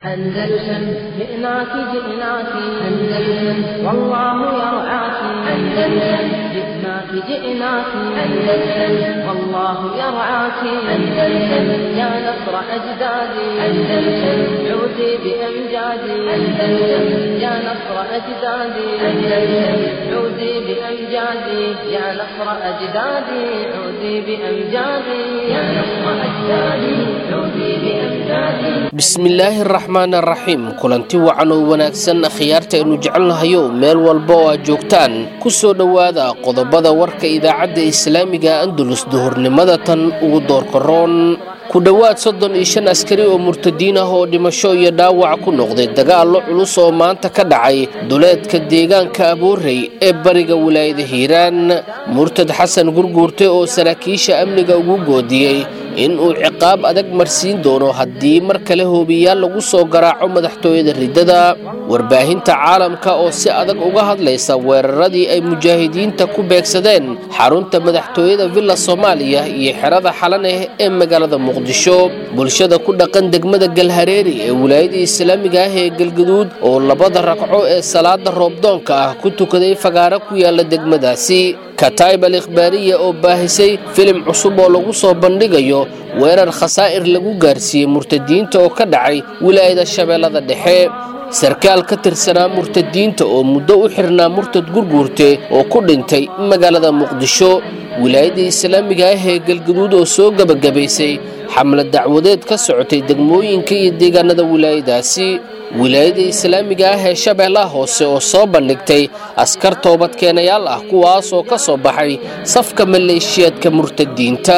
أندلسن جئناك جئناك أندلسن والله يرعاك أندلسن جئناك جئناك أندلسن والله يرعاك أندلسن يا نصر أجدادي أندلسن عودي بأمجادي أندلسن يا نصر أجدادي أندلسن عودي بأمجادي يا نصر أجدادي عودي بأمجادي يا نصر أجدادي عودي بأمجادي bismillaahi araxmaan araxiim kulanti wacan oo wanaagsan khiyaarta aynu jecelnahayo meel walba oo aad joogtaan ku soo dhowaada qodobada warka idaacadda islaamiga andalus duhurnimada tan ugu doorkaroon ku dhowaad soddon iyo shan askari oo murtadiin ah oo dhimasho iyo dhaawac ku noqday dagaallo culus oo maanta ka dhacay duleedka deegaanka aboorey ee bariga wilaayada hiiraan murtad xasan gurguurte oo saraakiisha amniga ugu goodiyey in uu ciqaab adag marsiin doono haddii mar kale hoobiyaal lagu soo garaaco madaxtooyada riddada warbaahinta caalamka oo si adag uga hadlaysa weeraradii ay mujaahidiinta ku beegsadeen xarunta madaxtooyada villa soomaaliya iyo xerada xalaneh ee magaalada muqdisho bulshada ku dhaqan degmada galhareeri ee wilaayada islaamiga ah ee galgaduud oo labada ragco ee salaada roobdoonka ah ku tukaday fagaaro ku yaala degmadaasi kataib al ikhbaariya oo baahisay filim cusub oo lagu soo bandhigayo weerar khasaa'ir lagu gaarsiiyey murtadiinta oo ka dhacay wilaayada shabeellada dhexe sarkaal ka tirsanaa murtadiinta oo muddo u xirnaa murtad gurguurte oo ku dhintay magaalada muqdisho wilaayada islaamiga ah ee galgaduud oo soo gebagabaysay xamlad dacwadeed ka socotay degmooyinka iyo deegaanada wilaayadaasi wilaayada islaamiga ah ee shabeellaha hoose oo soo bandhigtay askar toobadkeenayaal ah kuwaasoo ka soo baxay safka maleeshiyaadka murtadiinta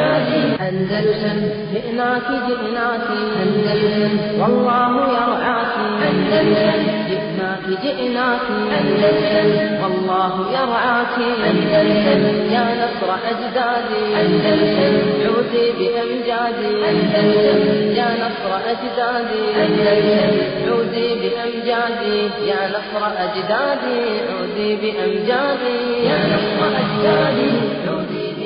أندلسن جئناك جئناك أندلسن والله يرعاك أندلسن جئناك جئناك أندلسن والله يرعاك أندلسن يا نصر أجدادي أندلسن عودي بأمجادي أندلسن يا نصر أجدادي أندلسن عودي بأمجادي يا نصر أجدادي عودي بأمجادي يا نصر أجدادي عودي بأمجادي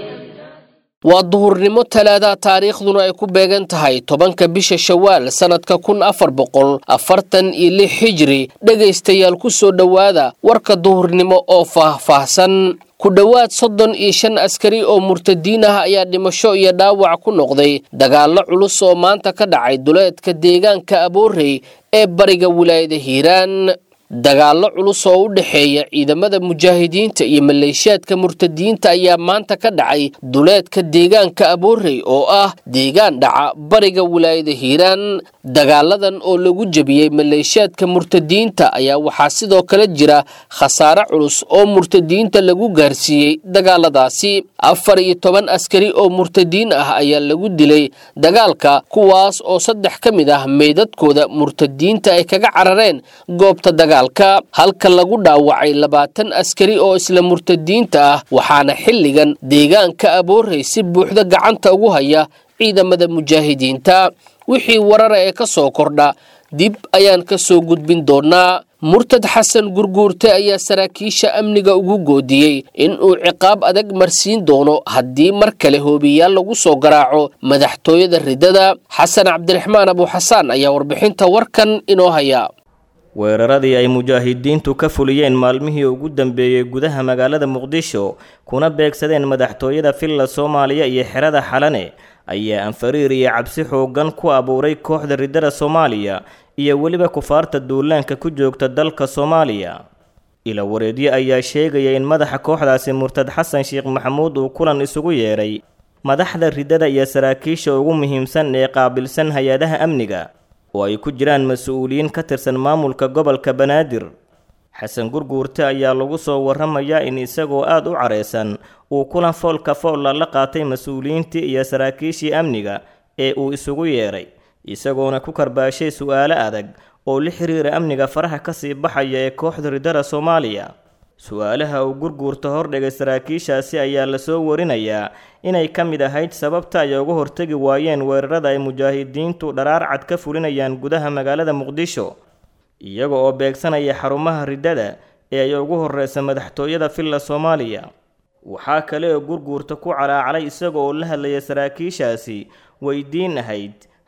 waa duhurnimo talaada taariikhduna ay ku beegan tahay tobanka bisha shawaal sannadka kun afar boqol afartan iyo lix xijiri dhegaystayaal ku soo dhowaada warka duhurnimo oo faah-faahsan ku dhowaad soddon iyo shan askari oo murtadiin ah ayaa dhimasho iyo dhaawac ku noqday dagaallo culus oo maanta ka dhacay duleedka deegaanka aboorey ee bariga wilaayada hiiraan dagaallo culus oo u dhexeeya ciidamada mujaahidiinta iyo maleeshiyaadka murtadiinta ayaa maanta ka dhacay duleedka deegaanka aboorey oo ah deegaan dhaca bariga wilaayada hiiraan dagaaladan oo lagu jebiyey maleeshiyaadka murtadiinta ayaa waxaa sidoo kale jira khasaare culus oo murtadiinta lagu gaarsiiyey dagaaladaasi afar iyo toban askari oo murtadiin ah ayaa lagu dilay dagaalka kuwaas oo saddex ka mid ah meydadkooda murtadiinta ay kaga carareen goobta dagaal halka lagu dhaawacay labaatan askari oo isla murtadiinta ah waxaana xilligan deegaanka aboorey si buuxda gacanta ugu haya ciidamada mujaahidiinta wixii warara ee ka soo kordha dib ayaan ka soo gudbin doonaa murtad xasan gurguurte ayaa saraakiisha amniga ugu goodiyey in uu ciqaab adag marsiin doono haddii mar kale hoobiyaal lagu soo garaaco madaxtooyada riddada xasan cabdiraxmaan abuuxasaan ayaa warbixinta warkan inoo haya weeraradii ay mujaahidiintu ka fuliyeen maalmihii ugu dambeeyey gudaha magaalada muqdisho kuna beegsadeen madaxtooyada villa soomaaliya iyo xerada xalane ayaa anfariir iyo cabsi xoogan ku abuuray kooxda riddada soomaaliya iyo weliba kufaarta duulaanka ku joogta dalka soomaaliya ila wareedyo ayaa sheegaya in madaxa kooxdaasi murtad xasan sheekh maxamuud uu kulan isugu yeedhay madaxda riddada iyo saraakiisha ugu muhiimsan ee qaabilsan hay-adaha amniga oo ay ku jiraan mas-uuliyiin ka tirsan maamulka gobolka banaadir xasan gurguurte ayaa lagu soo warramayaa in isagoo aada u careysan uu kulan foolka foolla la qaatay mas-uuliyiintii iyo saraakiishii amniga ee uu isugu yeedhay isagoona ku karbaashay su-aalo adag oo la xiriira amniga faraha kasii baxaya ee kooxda riddada soomaaliya su-aalaha uu gurguurta hordhigay saraakiishaasi ayaa lasoo warinayaa inay ka mid ahayd sababta ay uga hortegi waayeen weerarada ay mujaahidiintu dharaar cad ka fulinayaan gudaha magaalada muqdisho iyaga oo beegsanaya xarumaha riddada ee ay ugu horeysa madaxtooyada villa soomaaliya waxaa kale oo gurguurta ku calaacalay isaga oo la hadlaya saraakiishaasi weydiin ahayd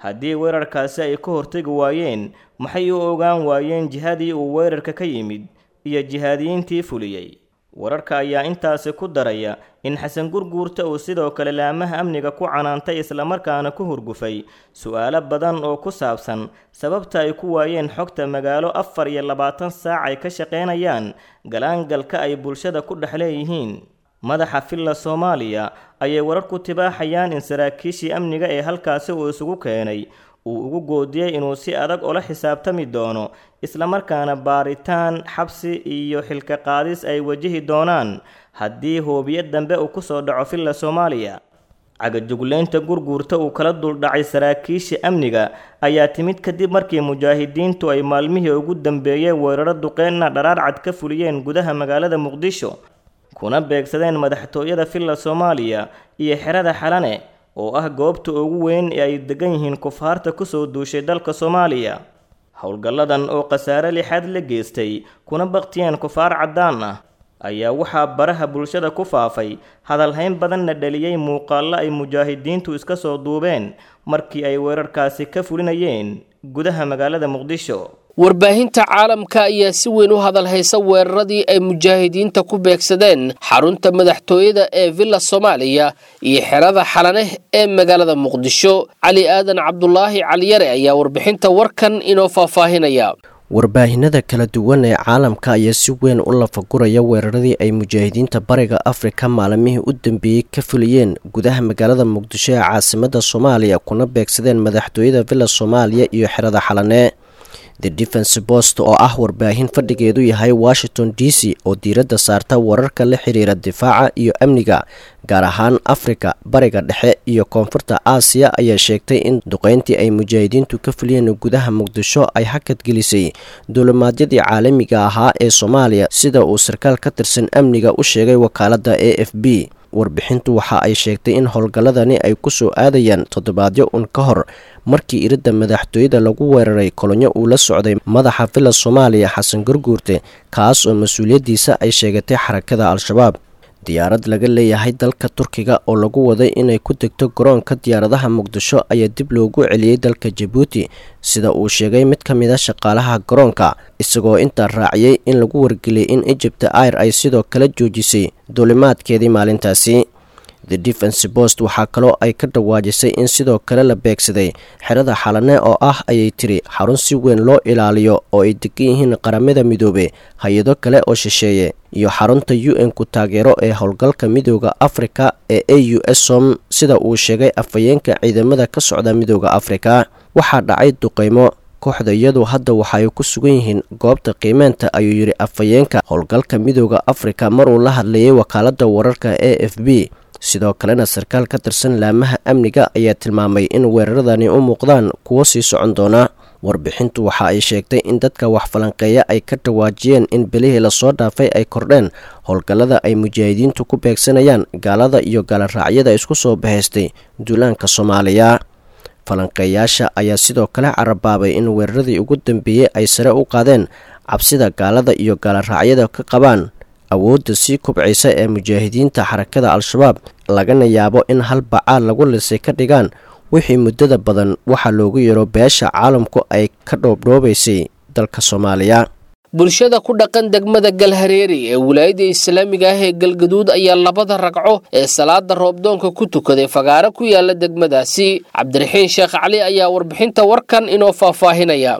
haddii weerarkaasi ay ka hortegi waayeen maxay u ogaan waayeen jihadii uu weerarka ka yimid iyo jihaadiyiintii fuliyey wararka ayaa intaasi ku daraya in xasan gurguurta uu sidoo kale laamaha amniga ku canaantay islamarkaana ku hurgufay su-aalo badan oo ku saabsan sababta ay ku waayeen xogta magaalo afar iyo labaatan saac ay ka shaqaynayaan galaangalka ay bulshada ku dhex leeyihiin madaxa filla soomaaliya ayay warar ku tibaaxayaan in saraakiishii amniga ee halkaasi uu isugu keenay uu ugu goodiyey inuu si adag ula xisaabtami doono islamarkaana baaritaan xabsi iyo xilka qaadis ay wajihi doonaan haddii hoobiyo dambe uu kusoo dhaco filla soomaaliya cagajugleynta gurguurta uu kala duldhacay saraakiisha amniga ayaa timid kadib markii mujaahidiintu ay maalmihii ugu dambeeyeen weeraro duqeynna dharaarcad ka fuliyeen gudaha magaalada muqdisho kuna beegsadeen madaxtooyada filla soomaaliya iyo xerada xalane oo ah goobta ugu weyn ee ay degan yihiin kufaarta kusoo duushay dalka soomaaliya howlgalladan oo khasaare lixaad la geystay kuna baktiyeen kufaar caddaan ah ayaa waxaa baraha bulshada ku faafay hadalhayn badanna dhaliyey muuqaallo ay mujaahidiintu iska soo duubeen markii ay weerarkaasi ka fulinayeen gudaha magaalada muqdisho warbaahinta caalamka ayaa si weyn u hadal haysa weeraradii ay mujaahidiinta ku beegsadeen xarunta madaxtooyada ee villa soomaaliya iyo xerada xalaneh ee magaalada muqdisho cali aadan cabdulaahi caliyare ayaa warbixinta warkan inoo faahfaahinaya warbaahinada kala duwan ee caalamka ayaa si weyn u lafaguraya weeraradii ay mujaahidiinta bariga afrika maalmihii u dambeeyey ka fuliyeen gudaha magaalada muqdisho ee caasimada soomaaliya kuna beegsadeen madaxtooyada villa soomaaliya iyo xerada xalane the defense post oo ah warbaahin fadhigeedu yahay washington d c oo diiradda saarta wararka la xiriira difaaca iyo amniga gaar ahaan afrika bariga dhexe iyo koonfurta aasiya ayaa sheegtay in duqeyntii ay mujaahidiintu ka fuliyeen gudaha muqdisho ay hakad gelisay duulimaadyadii caalamiga ahaa ee soomaaliya sida uu sarkaal ka tirsan amniga u sheegay wakaaladda a f b warbixintu waxa ay sheegtay in howlgalladani ay ku soo aadayaan toddobaadyo un ka hor markii iridda madaxtooyada lagu weeraray kolonyo uu la socday madaxa villa soomaaliya xasan garguurte kaas oo mas-uuliyaddiisa ay sheegatay xarakada al-shabaab diyaarad laga leeyahay dalka turkiga oo lagu waday inay ku degto garoonka diyaaradaha muqdisho ayaa dib loogu celiyey dalka jabuuti sida uu sheegay mid ka mid a shaqaalaha garoonka isagoo intaa raaciyey in lagu wargeliyay in ejibta air ay sidoo kale joojisay duulimaadkeedii maalintaasi the defense post waxaa kaloo ay ka dhawaajisay in sidoo kale la beegsaday xerada xalane oo ah ayay tiri xarun si weyn loo ilaaliyo oo ay degan yihiin qaramada midoobe hay-ado kale oo shisheeye iyo xarunta u n ku taageero ee howlgalka midooda afrika ee a u s som sida uu sheegay afhayeenka ciidamada ka socda midooda afrika waxaa dhacay duqeymo kooxda iyadu hadda waxaay ku sugan yihiin goobta qiimeynta ayuu yidhi afhayeenka howlgalka midooda afrika maruu la hadlayay wakaalada wararka a f b sidoo kalena sarkaal ka tirsan laamaha amniga ayaa tilmaamay in weeraradani u muuqdaan kuwo sii socon doona warbixintu waxa ay sheegtay in dadka wax falanqeeya ay ka dhawaajiyeen in belihii lasoo dhaafay ay kordheen howlgallada ay mujaahidiintu ku beegsanayaan gaalada iyo gaaloraacyada isku soo bahaystay duulaanka soomaaliya falanqeeyaasha ayaa sidoo kale carabaabay in weeraradii ugu dambeeyey ay sare u qaadeen cabsida gaalada iyo gaaloraacyada ka qabaan awoodda sii kubcaysa ee mujaahidiinta xarakada al-shabaab lagana yaabo in hal bacaal lagu lisay ka dhigaan wixii muddada badan waxaa loogu yeero beesha caalamku ay ka dhoobdhoobaysay dalka soomaaliya bulshada ku dhaqan degmada galhareeri ee wilaayada islaamiga ah ee galgaduud ayaa labada ragco ee salaada roobdoonka ku tukaday fagaaro ku yaala degmadaasi cabdiraxiin sheekh cali ayaa warbixinta warkan inoo faahfaahinaya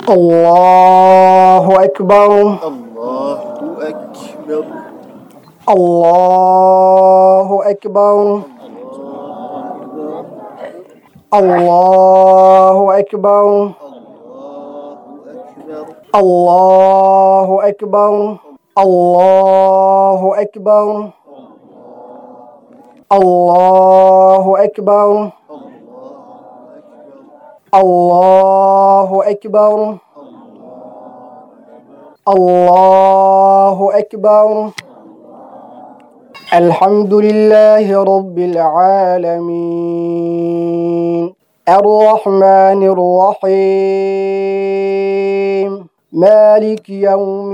الله أكبر الله أكبر الله أكبر الله أكبر الله أكبر الله أكبر الله أكبر الله أكبر الحمد لله رب العالمين الرحمن الرحيم مالك يوم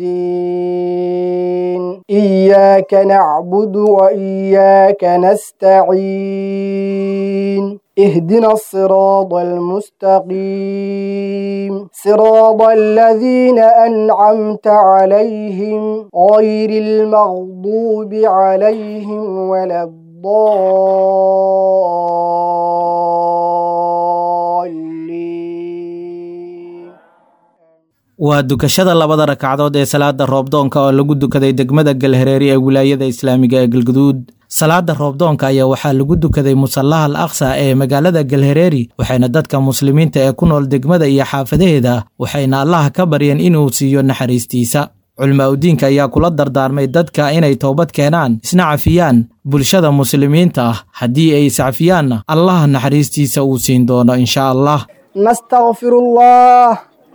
الدين إياك نعبد وإياك نستعين اهدنا الصراط المستقيم صراط الذين أنعمت عليهم غير المغضوب عليهم ولا الضالين waa dukashada labada rakacdood ee salaada roobdoonka oo lagu dukaday degmada galhareeri ee wilaayada islaamiga ee galguduud salaada roobdoonka ayaa waxaa lagu dukaday musallaha al aqsa ee magaalada galhareeri waxayna dadka muslimiinta ee ku nool degmada iyo xaafadaheeda waxayna allaha ka baryeen inuu siiyo naxariistiisa culimaa udiinka ayaa kula dardaarmay dadka inay toobad keenaan isna cafiyaan bulshada muslimiinta ah haddii ay iscafiyaanna allaha naxariistiisa uu siin doono insha allah نستغفر الله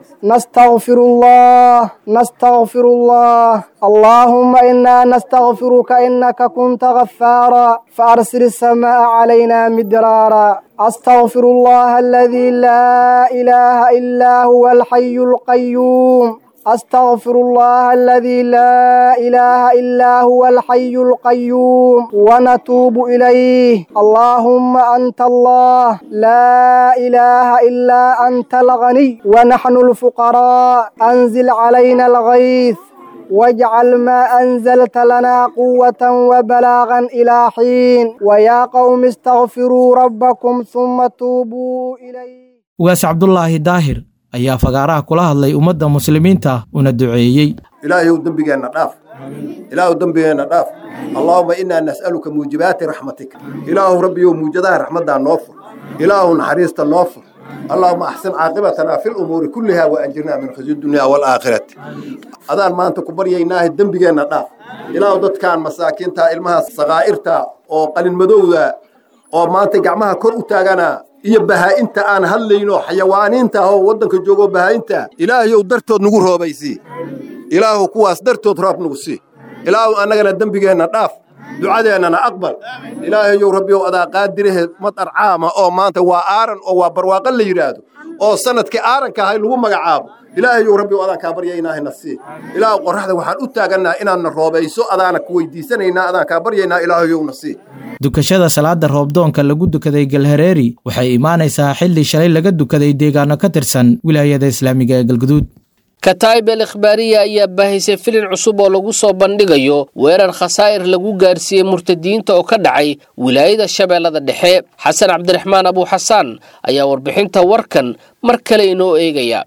نستغفر الله نستغفر الله اللهم إنا نستغفرك إنك كنت غفارا فأرسل السماء علينا مدرارا أستغفر الله الذي لا إله إلا هو الحي القيوم أستغفر الله الذي لا إله إلا هو الحي القيوم ونتوب إليه اللهم أنت الله لا إله إلا أنت الغني ونحن الفقراء أنزل علينا الغيث واجعل ما أنزلت لنا قوة وبلاغا إلى حين ويا قوم استغفروا ربكم ثم توبوا إليه ugaas cabdulaahi daahir ayaa fagaaraha kula hadlay ummadda muslimiinta una duceeyey ilaahayow dembigeenna dhaaf ilaahu dembigeenna dhaaf allaahuma innaa nas'aluka muujibaati raxmatika ilaahu rabbiyow muujadaha raxmaddaa noo fur ilaahu naxariista noo fur allaahuma axsin caaqibatanaa fi lumuuri kullihaa wa anjirnaa min khizyi dunyaa waalaakhirati adaan maanta ku baryaynaahe dembigeenna dhaaf ilaahu dadkaan masaakiintaa ilmaha sakaa'irta oo qalinmadowda oo maanta gacmaha kor u taaganaa iyo bahaa'inta aan hadlayno xayawaaniinta oo waddanka joogo bahaa'inta ilaahayow dartood nagu roobaysii ilaahu kuwaas dartood roob nagu sii ilaahu annagana dembigeenna dhaaf ducadeennana aqbal ilaahayow rabbiyow adaa qaadirahe madar caama oo maanta waa aaran oo waa barwaaqo la yidhaahdo oo sanadkii aaranka ahay lagu magacaabo ilaahayow rabbiyow adaan kaa baryaynaahe sii ilaahu qorraxda waxaan u taagannaa inaadna roobayso adaana ku weydiisanaynaa adaan kaa baryaynaa ilaahayowna sii dukashada salaada roobdoonka lagu dukaday galhareeri waxay imaanaysaa xilli shalay laga dukaday deegaano ka tirsan wilaayada islaamiga ee galguduud kataib el ikhbaariya ayaa baahisay filin cusub oo lagu soo bandhigayo weerar khasaa'ir lagu gaarsiiyey murtadiyiinta oo ka dhacay wilaayada shabeellada dhexe xasan cabdiraxmaan abuuxasaan ayaa warbixinta warkan mar kale inoo eegaya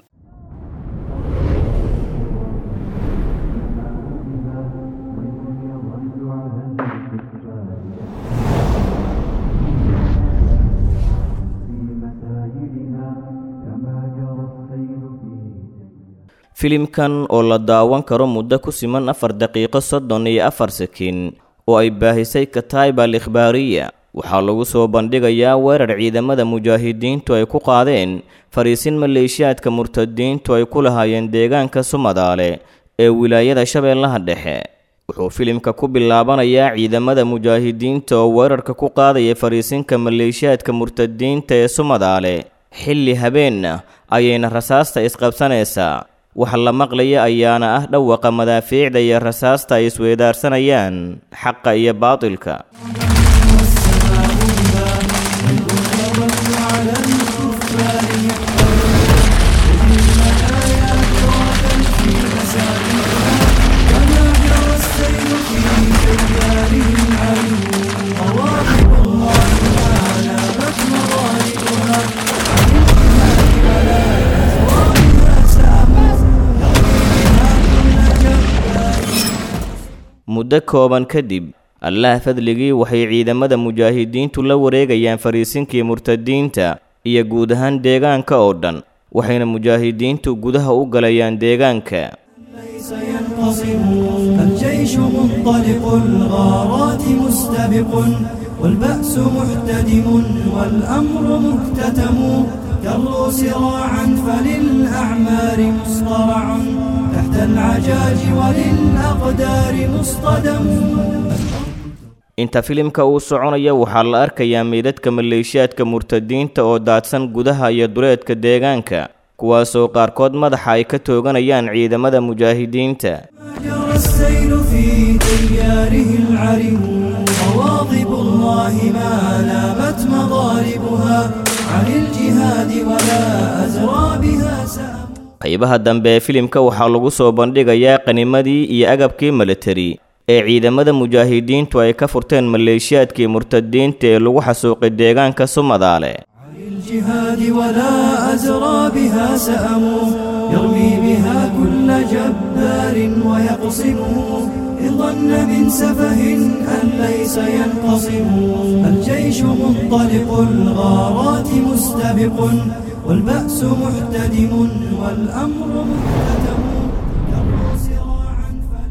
filimkan oo la daawan karo muddo ku siman afar daqiiqo soddon iyo afar sakiin oo ay baahisay kataib al ikhbaariya waxaa lagu soo bandhigayaa weerar ciidamada mujaahidiintu ay ku qaadeen fariisin maleeshiyaadka murtadiintu ay ku lahaayeen deegaanka sumadaale ee wilaayada shabeellaha dhexe wuxuu filimka ku bilaabanayaa ciidamada mujaahidiinta oo weerarka ku qaadaya fariisinka maleeshiyaadka murtadiinta ee sumadaale xilli habeenna ayayna rasaasta isqabsanaysaa wax la maqlaya ayaana ah dhawaqa madaafiicda iyo rasaasta ay isweedaarsanayaan xaqa iyo baatilka muddo kooban kadib allah fadligii waxay ciidamada mujaahidiintu la wareegayaan fariisinkii murtadiinta iyo guud ahaan deegaanka oo dhan waxayna mujaahidiintu gudaha u galayaan deegaanka الجيش منطلق الغارات مستبق والبأس محتدم والأمر مكتتم كروا سراعا فللأعمار مصطرع تحت العجاج وللأقدار مصطدم inta filimka uu soconaya waxaa la arkayaa meydadka maleeshiyaadka murtadiinta oo daadsan gudaha iyo duleedka deegaanka kuwaasoo qaarkood madaxa ay ka tooganayaan ciidamada mujaahidiinta جرى السيل في تياره العرم مواظب الله ما لامت مضاربها عن الجهاد ولا أزرى بها سأم qaybaha dambe ee filimka waxaa lagu soo bandhigayaa qanimadii iyo agabkii militari ee ciidamada mujaahidiintu ay ka furteen maleeshiyaadkii murtadiinta ee lagu xasuuqay deegaanka sumadaale الجهاد ولا أزرى بها سأم يرمي بها كل جبار ويقصمه إن ظن من سفه أن ليس ينقصم الجيش منطلق الغارات مستبق والبأس محتدم والأمر مهتدم يرمو سراعا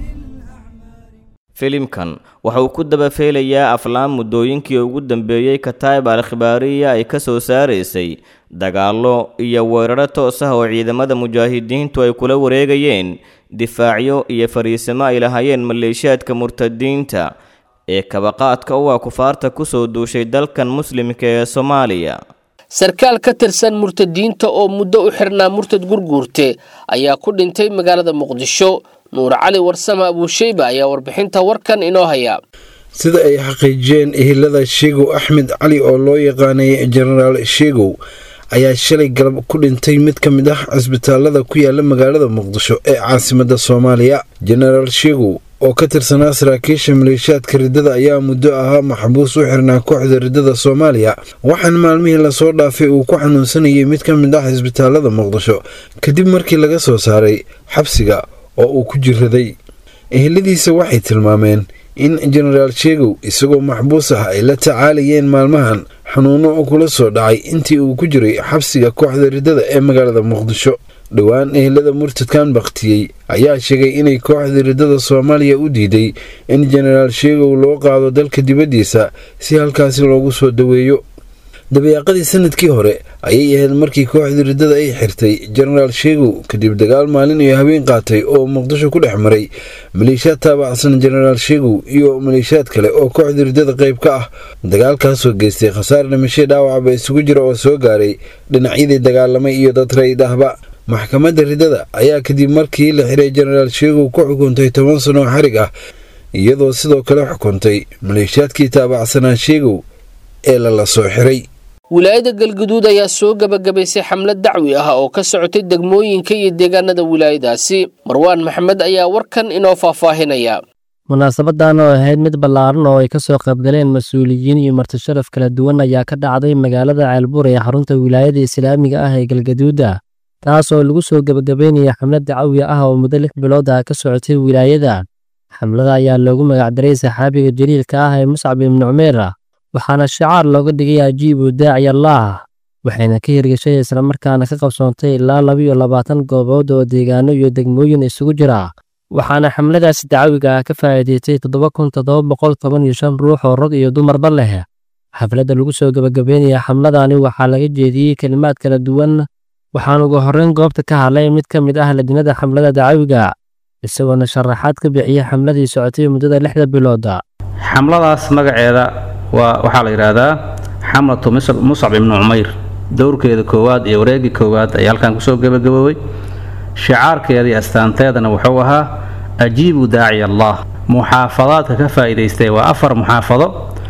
فللأعمال filimkan waxa uu ku dabafeelayaa aflaan muddooyinkii ugu dambeeyey kataib al-khibaariya ay ka soo saaraysay dagaallo iyo weeraro toos ah oo ciidamada mujaahidiintu ay kula wareegayeen difaacyo iyo fariisimo ay lahaayeen maleeshiyaadka murtadiinta ee kabaqaadka u ah kufaarta kusoo duushay dalkan muslimka ee soomaaliya sarkaal ka tirsan murtadiinta oo muddo u xirnaa murtad gurguurte ayaa ku dhintay magaalada muqdisho nuur cali warsame abuusheyba ayaa warbixinta warkan inoo haya sida ay xaqiijiyeen ehelada sheegow axmed cali oo loo yaqaanay jenaraal sheegow ayaa shalay galab ku dhintay mid ka mid ah cisbitaalada ku yaala magaalada muqdisho ee caasimadda soomaaliya jenaraal sheegow oo ka tirsanaa saraakiisha maleeshiyaadka riddada ayaa muddo ahaa maxbuus u xirnaa kooxda riddada soomaaliya waxaana maalmihii lasoo dhaafay uu ku xanuunsanayay mid ka mid ah cisbitaalada muqdisho kadib markii laga soo saaray xabsiga oo uu ku jiraday eheladiisa waxay tilmaameen in jenaraal sheegow isagoo maxbuus ah ay la tacaalayeen maalmahan xanuuno kula soo dhacay intii uu ku jiray xabsiga kooxda riddada ee magaalada muqdisho dhowaan ehelada murtadkan bakhtiyey ayaa sheegay inay kooxda riddada soomaaliya u diiday in jenaraal sheegow loo qaado dalka dibaddiisa si halkaasi loogu soo daweeyo dabayaaqadii sanadkii hore ayay ahayd markii kooxdii riddada ay xirtay jenaraal sheegow kadib dagaal maalin iyo habeen qaatay oo muqdisho ku dhex maray maleeshiyaad taabacsan jenaraal sheegow iyo maleeshiyaad kale oo kooxdii riddada qayb ka ah dagaalkaasoo geystay khasaar dhimashay dhaawacba isugu jira oo soo gaaray dhinacyadii dagaalamay iyo dad rayd ahba maxkamadda riddada ayaa kadib markii la xiray jenaraal sheegow ku xukuntay toban sano oo xarig ah iyadoo sidoo kale xukuntay maleeshiyaadkii taabacsanaa sheegow ee lala soo xiray wilaayada galguduud ayaa soo gebagabaysay xamlad dacwi ah oo ka socotay degmooyinka iyo deegaanada wilaayadaasi marwaan maxamed ayaa warkan inoo faahfaahinaya munaasabadan oo ahayd mid ballaaran oo ay ka soo qaybgaleen mas-uuliyiin iyo martisharaf kala duwan ayaa ka dhacday magaalada ceelbuur ee xarunta wilaayada islaamiga ah ee galgaduuda taas oo lagu soo gebagabeynaya xamlad dacawi ah oo muddo lix bilood ah ka socotay wilaayada xamlada ayaa loogu magacdaray saxaabiga jaliilka ah ee muscab ibnu cumeer waxaana shicaar looga dhigay ajiibu daaci allaah waxayna ka hirgashay islamarkaana ka qabsoontay ilaa labiyo labaatan goobood oo deegaano iyo degmooyin isugu jira waxaana xamladaasi dacawiga ah ka faa'iidaystay toddoba kun toddoba boqol toban iyo shan ruux oo rag iyo dumarba leh xafladda lagu soo gebagabeynaya xamladani waxaa laga jeediyey kelimaad kala duwan waxaana ugu horreyn goobta ka hadlay mid ka mid ah ladinada xamlada dacawiga isagoona sharaxaad ka bixiyey xamladii socotay muddada lixda bilooda xamladaas magaceeda waa waxaa la yidhaahdaa xamlatu muscab ibnu cumayr dowrkeeda koowaad iyo wareegii koowaad ayaa halkan kusoo gebagaboobay shicaarkeeda iyo astaanteedana wuxuu ahaa ajiibu daaci allah muxaafadaadka ka faa'iidaystay waa afar muxaafado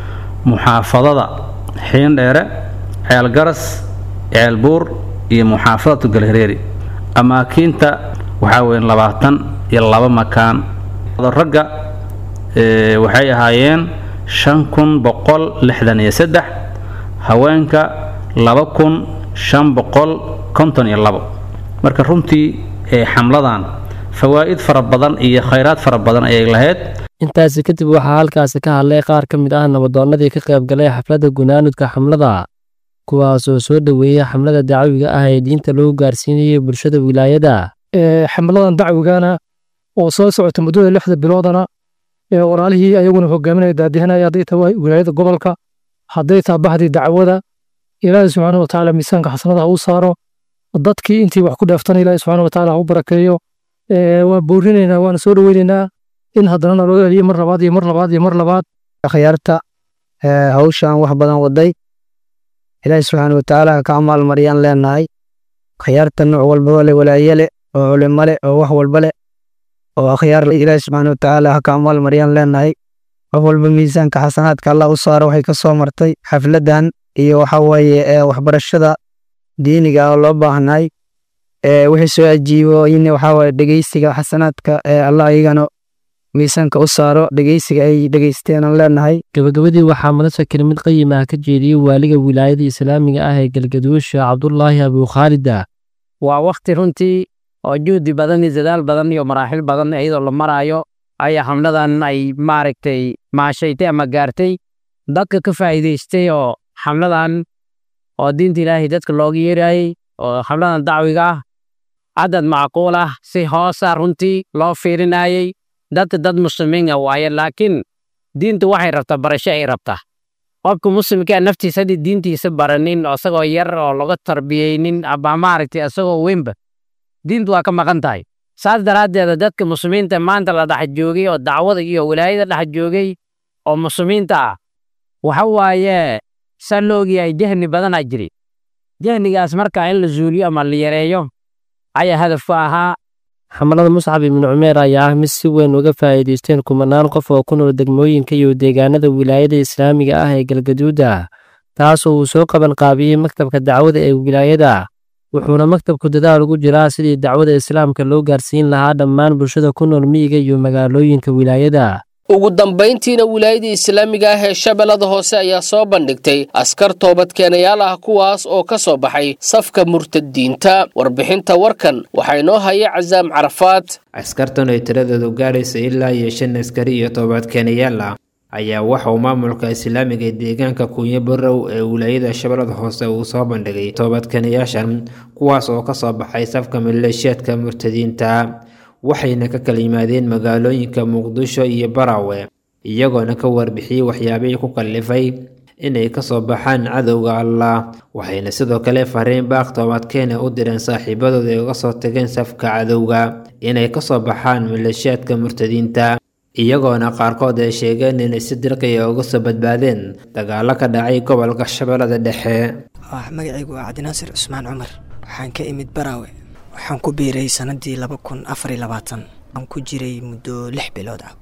muxaafadada xiindheere ceelgaras ceelbuur iyo muxaafadatu galhareeri amaakiinta waxaa weyn labaatan iyo laba makaan ragga waxay ahaayeen shan kun boqol lixdan iyo saddex haweenka laba kun shan boqol konton iyo labo marka runtii xamladan fawaa'id fara badan iyo khayraad fara badan ayay lahayd intaasi kadib waxaa halkaasi ka hadlay qaar ka mid ah nabadoonnadii ka qayb galay xafladda gunaanudka xamlada kuwaasoo soo dhoweeyey xamlada dacwiga ah ee diinta lagu gaarsiinayay bulshada wilaayada xamladan dacwigana oo soo socota muddada lixda biloodana walaalihii ayaguna hogaaminaya daadihanaya hadday tahay wilaayada gobolka hadday taha bahdii dacwada ilaahi subxaana watacaala miisaanka xasanada u saaro dadkii intii wax ku dheeftana ilaahi subxaana watacaala ha u barakeeyo waan boorinaynaa waana soo dhoweynaynaa in haddana naloo celiyo mar labaad iyo mar labaad iyo mar labaad akhyaarta hawshan wax badan waday ilaahi subxaana watacaala ha ka amaal mariyaan leenahay akhyaarta nooc walbaba le walaaye leh oo culimo leh oo wax walba leh oo akhyaar ilaahi subxaana watacaala ha ka amaal mariyaan leenahay qof walba miisaanka xasanaadka allah u saaro waxay ka soo martay xafladan iyo waxa weeye waxbarashada diiniga oo loo baahnay wixii soo ajiibo in waxa weeye dhegeysiga xasanaadka allah ayagana miisaanka u saaro dhegeysiga ay dhegeysteen aan leenahay gabagabadii waxaa madasha kelimad qayim ah ka jeediyey waaliga wilaayada islaamiga ah ee galgaduusha cabdulaahi abukhaalida waa wakti runtii oo juhdi badan iyo dadaal badan iyo maraaxil badan iyadoo la maraayo ayaa xamladan ay maaragtay maashaytay ama gaartay dadka ka faa'iidaystay oo xamladan oo diinta ilaahay dadka looga yeerayay oo xamladan dacwiga ah cadad macquul ah si hoosa runtii loo fiirinayay dadka dad muslimiin ah waaye laakiin diintu waxay rabtaa barasho ay rabtaa qofka muslimkaa naftiisa haddii diintiisa baranin oo isagoo yar oo laga tarbiyeynin ama maaragtay isagoo weynba diintu waa ka maqan tahay saas daraaddeeda dadka muslimiinta maanta la dhex joogay oo dacwada iyo wilaayada dhex joogay oo muslimiinta ah waxa waaye saa la ogyahay jahni badanaa jiri jahnigaas markaa in la zuuliyo ama la yareeyo ayaa hadafku ahaa xamalada muscab ibnu cumeer ayaa ah mid si weyn uga faa'iidaysteen kumanaan qof oo ku nool degmooyinka iyo deegaanada wilaayada islaamiga ah ee galgaduuda taasoo uu soo qaban qaabiyey maktabka dacwada ee wilaayada wuxuuna maktabku dadaal ugu jiraa sidii dacwada islaamka loo gaarsiin lahaa dhammaan bulshada ku nool miyiga iyo magaalooyinka wilaayada ugu dambayntiina wilaayada islaamiga ah ee shabeellada hoose ayaa soo bandhigtay askar toobadkeenayaal ah kuwaas oo ka soo baxay safka murtadiinta warbixinta warkan waxaa inoo haya casaam carafaad askartan ay tiradoodu gaadhaysa ilaa iyo shan askari iyo toobadkeenayaal ah ayaa waxa uu maamulka islaamiga ee deegaanka kuunyo barow ee wilaayada shabeellada hoose uu soo bandhigay toobadkeenayaashan kuwaas oo ka soo baxay safka maleeshiyaadka murtadiinta waxayna ka kala yimaadeen magaalooyinka muqdisho iyo baraawe iyagoona ka warbixiyey waxyaabihii ku kallifay inay kasoo baxaan cadowga allah waxayna sidoo kale fariin baaq toobadkeena u direen saaxiibadooda ay uga soo tageen safka cadowga inay kasoo baxaan maleeshiyaadka murtadiinta iyagoona qaarkood ay sheegeen inay si dirqiya uga soo badbaadeen dagaalo ka dhacay gobolka shabeellada dhexe magacaygu waa cabdinaasir cusmaan cumar waxaan ka imid baraawe waxaan ku biiray sanadii laba kun afariy labaatan aan ku jiray muddo lix bilood ah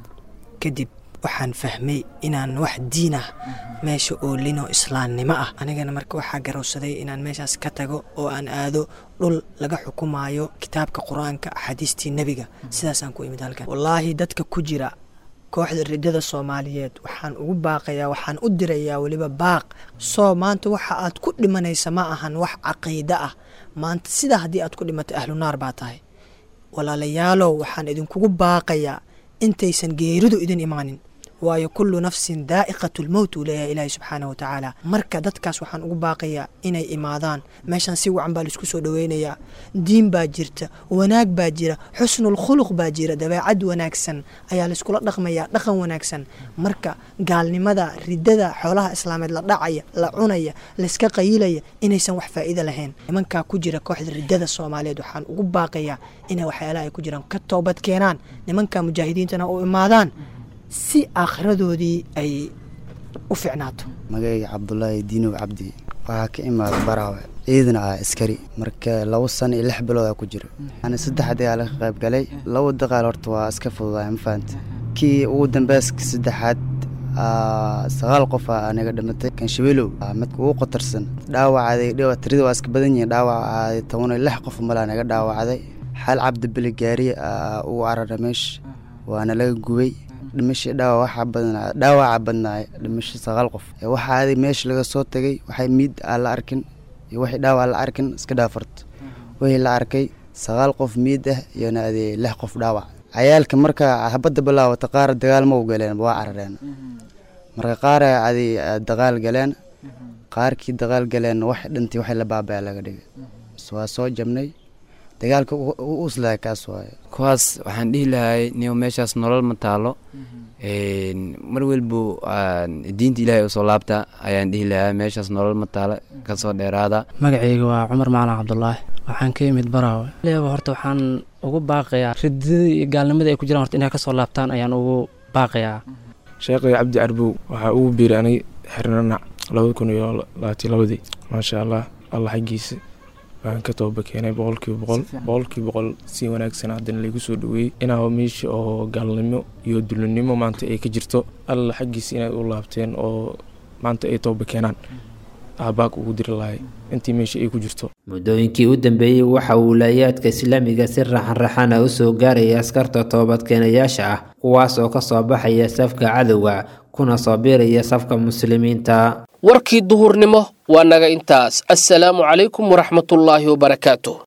kadib waxaan fahmay inaan wax diin ah meesha oolinoo islaamnimo ah anigana marka waxaa garowsaday inaan meeshaas ka tago oo aan aado dhul laga xukumaayo kitaabka qur-aanka axaadiistii nebiga sidaasaan ku imid halkan wallaahi dadka ku jira kooxda ridada soomaaliyeed waxaan ugu baaqayaa waxaan u dirayaa weliba baaq soo maanta waxa aad ku dhimanaysa ma ahan wax caqiide ah maanta sidaa haddii aad ku dhimatay ahlunaar baa tahay walaalayaalow waxaan idinkugu baaqayaa intaysan geeridu idin imaanin waayo kullu nafsin daa'iqatu lmowt uu leeyahay ilaahi subxaana wa tacaala marka dadkaas waxaan ugu baaqayaa inay imaadaan meeshan si wacan baa laisku soo dhoweynayaa diin baa jirta wanaag baa jira xusnul khuluq baa jira dabeecad wanaagsan ayaa laiskula dhaqmayaa dhaqan wanaagsan marka gaalnimada ridada xoolaha islaameed la dhacaya la cunaya layska qayilaya inaysan wax faa'iida lahayn nimankaa ku jira kooxda ridada soomaaliyeed waxaan ugu baaqayaa inay waxyaalaha ay ku jiraan ka toobad keenaan nimanka mujaahidiintana u imaadaan si aakhiradoodii ay u ficnaato magacayga cabdulaahi diinow cabdi waxaa ka imaada baraawe ciidana ah askari marka labo sano iyo lix bilood aa ku jira ani saddex dagaal ka qayb galay labo dagaal horta waa iska fududaay ma fahanta kii ugu dambeyska saddexaad sagaal qof aa naga dhimatay kanshabeelow midka ugu qatarsan dhaawacday tirida waa iska badan yihiin dhaawacaaday toban iyo lix qof malaa naga dhaawacday xaal cabdibeli gaariye ugu carara meesha waana laga gubay dhimasha dhaawac waxaa badnaa dhaawaca badnaay dhimasho sagaal qof waxaa aaday meesha laga soo tagay waxay miid aan la arkin iyo waxay dhaawac la arkin iska dhaafarto wixii la arkay sagaal qof miid ah iyona adee lix qof dhaawac cayaalka marka habadda bilaawata qaar dagaal ma u galeen waa carareen marka qaar adi dagaal galeen qaarkii dagaal galeen wax dhintay waxay la baabaya laga dhigay waa soo jabnay dagaalka uslaa kaas waaye kuwaas waxaan dhihi lahay niyo meeshaas nolol ma taalo mar welbo diinta ilaahay usoo laabta ayaan dhihi lahaa meeshaas nolol ma taalo kasoo dheeraada magacayga waa cumar macalin cabdulaahi waxaan ka imid baraawe leeba horta waxaan ugu baaqayaa ridada iyo gaalnimada ay ku jiraan horta inay kasoo laabtaan ayaan ugu baaqayaa sheekhay cabdi carbow waxaa ugu biiray anay xirnanac labada kun iyo labaatiyo labadii maasha allah allah xaggiisa waan ka tooba keenay boqolkiiba boqol boqolkiiba boqol si wanaagsan haddana laygu soo dhaweeyey inaa meesha oo gaalnimo iyo dulinimo maanta ay ka jirto alla xaggiisa inay u laabteen oo maanta ay tooba keenaan aabaag ugu diri lahay intii meesha ay ku jirto muddooyinkii u dambeeyey waxa uu wilaayaadka islaamiga si raxan-raxan ah u soo gaaraya askarta toobadkeenayaasha ah kuwaas oo ka soo baxaya safka cadowga kuna soo biiraya safka muslimiinta warkii duhurnimo waa naga intaas assalaamu calaykum waraxmatullaahi wabarakaatu